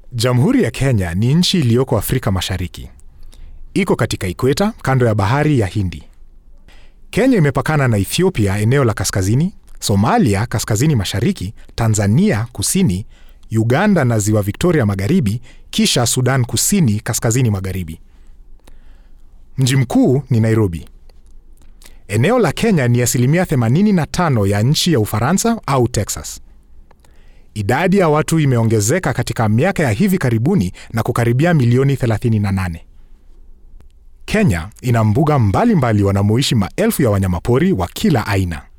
Jamhuri ya Kenya ni nchi iliyoko Afrika Mashariki. Iko katika ikweta kando ya bahari ya Hindi. Kenya imepakana na Ethiopia eneo la kaskazini, Somalia kaskazini mashariki, Tanzania kusini, Uganda na ziwa Victoria magharibi, kisha Sudan kusini kaskazini magharibi. Mji mkuu ni Nairobi. Eneo la Kenya ni asilimia 85 ya nchi ya Ufaransa au Texas. Idadi ya watu imeongezeka katika miaka ya hivi karibuni na kukaribia milioni 38. Kenya ina mbuga mbalimbali wanamoishi maelfu ya wanyamapori wa kila aina.